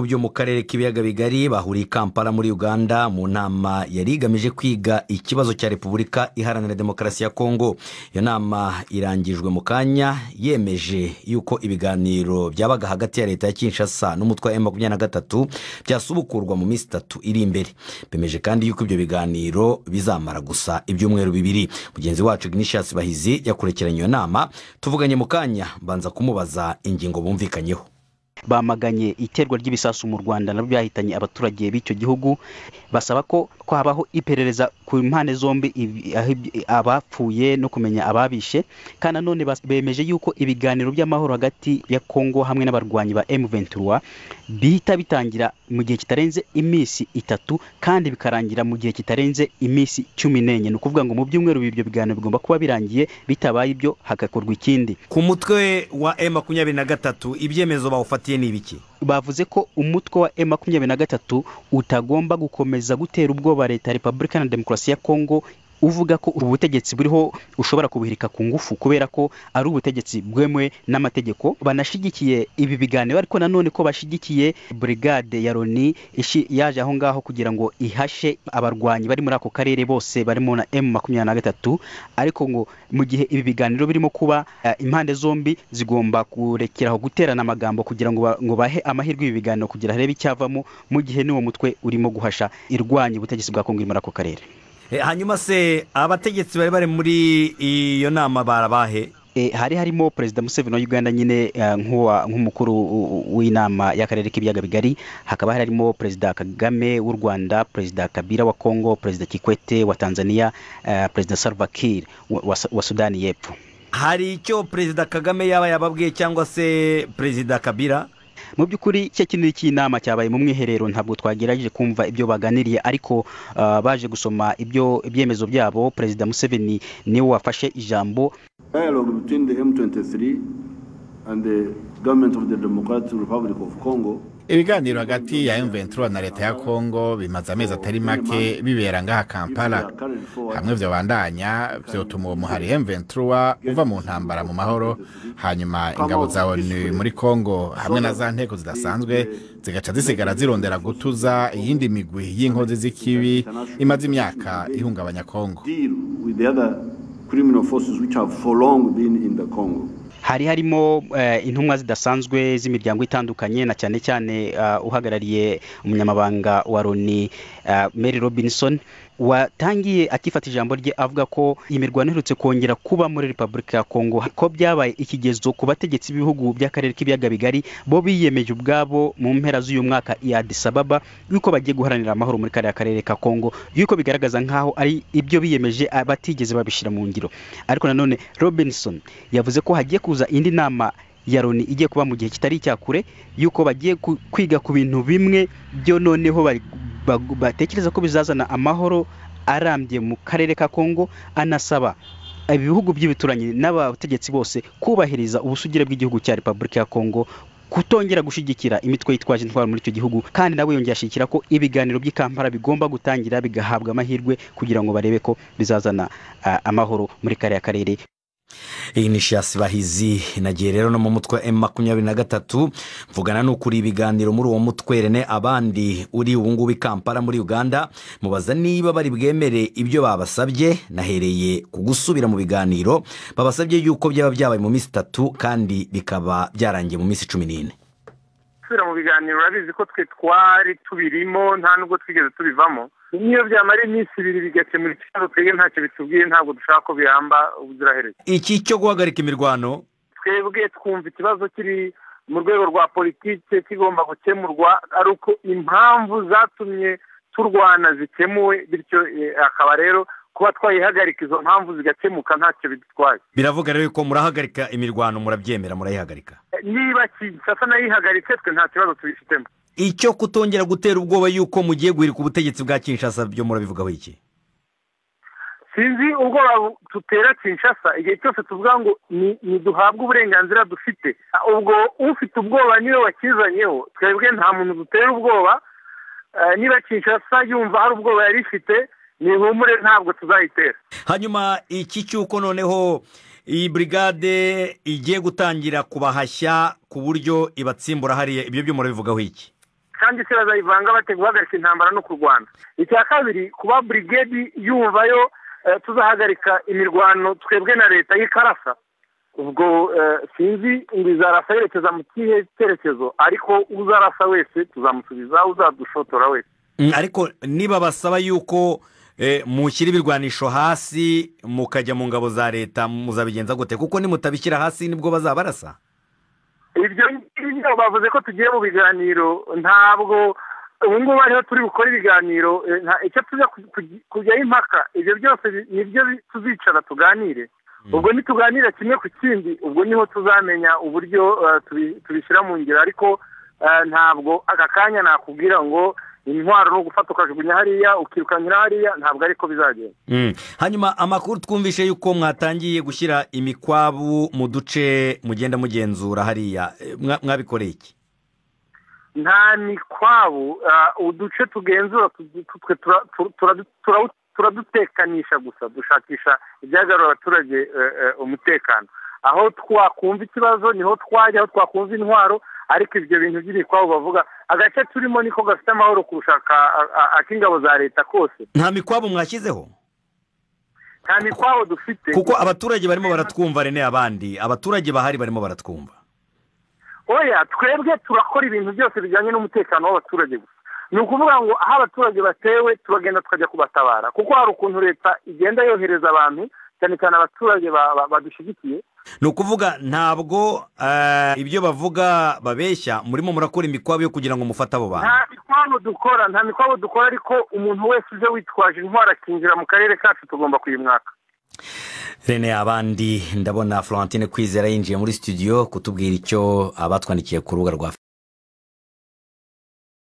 byo mu karere k'ibiyaga bigari bahuriye i kampala muri uganda mu nama yari igamije kwiga ikibazo cya repubulika iharanira demokarasi ya kongo iyo nama irangijwe mu kanya yemeje yuko ibiganiro byabaga hagati ya leta ya kinshasa n'umutwe wa makumyabiri na gatatu byasubukurwa mu minsi itatu iri imbere bemeje kandi yuko ibyo biganiro bizamara gusa ibyumweru bibiri mugenzi wacu ignatius bahizi yakurikiranye iyo nama tuvuganye mu kanya mbanza kumubaza ingingo bumvikanyeho bamaganye iterwa ry'ibisasu mu rwanda nabyo byahitanye abaturage b'icyo gihugu basaba ko ko habaho iperereza ku mpande zombi abapfuye no kumenya ababishe kandi nanone bemeje yuko ibiganiro by'amahoro hagati ya kongo hamwe n'abarwanyi ba M23 bihita bitangira mu gihe kitarenze iminsi itatu kandi bikarangira mu gihe kitarenze iminsi cumi n'enye ni ukuvuga ngo mu byumweru ibyo biganiro bigomba kuba birangiye bitabaye ibyo hagakorwa ikindi ku mutwe wa M makumyabiri na gatatu ibyemezo bawufatiye ni ibiki bavuze ko umutwe wa M makumyabiri na gatatu utagomba gukomeza gutera ubwoba leta ya repubulika na demokarasi ya kongo uvuga ko ubutegetsi buriho ushobora kubuhirika ku ngufu kubera ko ari ubutegetsi bwemewe n'amategeko banashigikiye ibi biganiro ariko nanone ko bashigikiye burigade ya loni yaje aho ngaho kugira ngo ihashe abarwanyi bari muri ako karere bose barimo na M makumyabiri na gatatu ariko ngo mu gihe ibi biganiro birimo kuba impande zombi zigomba kurekeraho guterana amagambo kugira ngo bahe amahirwe ibi biganiro kugira harebe icyavamo mu gihe n'uwo mutwe urimo guhasha irwanya ubutegetsi bwa kongo muri ako karere hanyuma se abategetsi bari bari muri iyo nama barabahe hari harimo perezida museveni wa uganda nyine nk'umukuru w'inama y'akarere k'ibiyaga bigari hakaba harimo perezida kagame w'u rwanda perezida kabira wa kongo perezida kikwete wa tanzania perezida salva kiir wa sudani y'epfo hari icyo perezida kagame yaba yababwiye cyangwa se perezida kabira mu by'ukuri cya kinini cy'inama cyabaye mu mwiherero ntabwo twagerageje kumva ibyo baganiriye ariko baje gusoma ibyo ibyemezo byabo perezida museveni niwe wafashe ijambo dialogue between the m23 and the government of the democratic republic of congo ibiganiro hagati ya M23 na leta ya Kongo bimaze amezi atari make bibera ngaha Kampala hamwe vyobandanya vyotuma uwo muhari M23 uva mu ntambara mu mahoro hanyuma ingabo za ONU muri Kongo hamwe na za nteko zidasanzwe zigaca zisigara zirondera gutuza iyindi migwi y'inkozi z'ikibi imaze imyaka ihungabanya Kongo criminal forces which have for long been in the Congo. hari harimo intumwa zidasanzwe z'imiryango itandukanye na cyane cyane uhagarariye umunyamabanga wa loni mary robinson watangiye akifata ijambo rye avuga ko imirwano iherutse kongera kuba muri repubulika ya kongo ko byabaye ikigezo ku bategetsi b'ibihugu by'akarere k'ibiyaga bigari bo biyemeje ubwabo mu mpera z'uyu mwaka ya adisababa yuko bagiye guharanira amahoro muri kariya karere ka kongo yuko bigaragaza nk'aho ari ibyo biyemeje batigeze babishyira mu ngiro ariko nanone robinson yavuze ko hagiye kuza indi nama ya loni igiye kuba mu gihe kitari icyakure yuko bagiye kwiga ku bintu bimwe byo noneho batekereza ko bizazana amahoro arambye mu karere ka kongo anasaba ibihugu by'ibituranyi n'abategetsi bose kubahiriza ubusugire bw'igihugu cya repubulika ya kongo kutongera gushyigikira imitwe yitwaje intwaro muri icyo gihugu kandi nawe yongeye ashyigikira ko ibiganiro by'ikampara bigomba gutangira bigahabwa amahirwe kugira ngo barebe ko bizazana amahoro muri kariya karere iyi ni shasi bahizi inagiye rero no mu mutwe wa makumyabiri na gatatu mvugana n'ukuri ibiganiro muri uwo mutwe rene abandi uri ubu ngubu i kampala muri uganda mubaza niba bari bwemere ibyo babasabye nahereye ku gusubira mu biganiro babasabye yuko byaba byabaye mu minsi itatu kandi bikaba byarangiye mu minsi cumi n'ine gusubira mu biganiro urabizi ko twe twari tubirimo nta nubwo twigeze tubivamo niyo byamara iminsi ibiri bigakemura ikibazo twebwe ntacyo bitubwiye ntabwo dushaka ko bihamba ubuziraherezo iki cyo guhagarika imirwano twebwe twumva ikibazo kiri mu rwego rwa politiki kigomba gukemurwa ari uko impamvu zatumye turwana zikemuwe bityo akaba rero kuba twayihagarika izo mpamvu zigakemuka ntacyo bidutwaye biravuga rero ko murahagarika imirwano murabyemera murayihagarika niba kinshasa nayo ihagaritse twe nta kibazo tubifitemo icyo kutongera gutera ubwoba yuko mugiye guhirika ubutegetsi bwa kinshasa byo murabivugaho iki sinzi ubwoba tutera kinshasa igihe cyose tuvuga ngo ntiduhabwe uburenganzira dufite ubwo ufite ubwoba niwe wakizanyeho twebwe nta muntu dutera ubwoba niba kinshasa yumva hari ubwoba yari ifite ni ihumure ntabwo tuzayitera hanyuma iki cy'uko noneho iyi burigade igiye gutangira kubahashya ku buryo ibatsimbura hariya ibyo byo murabivugaho iki kandi se bazayivanga bate guhagarika intambara no kurwana icya kabiri kuba burigedi yumvayo tuzahagarika imirwano twebwe na leta y'ikarasa ubwo sinzi ngo izarasa yerekeza mu kihe cyerekezo ariko uzarasa wese tuzamusubiza uzadushotora wese ariko niba basaba yuko mushyira ibirwanisho hasi mukajya mu ngabo za leta muzabigenza gute kuko nimutabishyira hasi nibwo bazabarasa ibyo ngibyo bavuze ko tugiye mu biganiro ntabwo ubu ngubu ariho turi bukore ibiganiro icyo tujya kujyaho impaka ibyo byose nibyo tuzicara tuganire ubwo ntituganire kimwe ku kindi ubwo niho tuzamenya uburyo tubishyira mu ngiro ariko ntabwo aka kanya nakubwira ngo intwaro ni ugufata ukajugunya hariya ukirukankira hariya ntabwo ariko bizagenda hanyuma amakuru twumvishe yuko mwatangiye gushyira imikwabu mu duce mugenda mugenzura hariya mwabikoreye iki nta mikwabu uduce tugenzura turadutekanisha gusa dushakisha ibyagarura abaturage umutekano aho twakumva ikibazo niho twajya aho twakumva intwaro ariko ibyo bintu by'imikwabo bavuga agace turimo niko gafite amahoro kurusha ak'ingabo za leta kose nta mikwabo mwashyizeho nta mikwabo dufite kuko abaturage barimo baratwumva rene abandi abaturage bahari barimo baratwumva oya twebwe turakora ibintu byose bijyanye n'umutekano w'abaturage gusa ni ukuvuga ngo aho abaturage batewe turagenda tukajya kubatabara kuko hari ukuntu leta igenda yohereza abantu cyane cyane abaturage badushyigikiye ni ukuvuga ntabwo ibyo bavuga babeshya murimo murakora imikwabo yo kugira ngo mufate abo bantu nta mikwabo dukora nta mikwabo dukora ariko umuntu wese uje witwaje intwaro akinjira mu karere kacu tugomba kuyimwaka rene abandi ndabona florentine kwizera yinjiye muri studio kutubwira icyo abatwandikiye ku rubuga rwa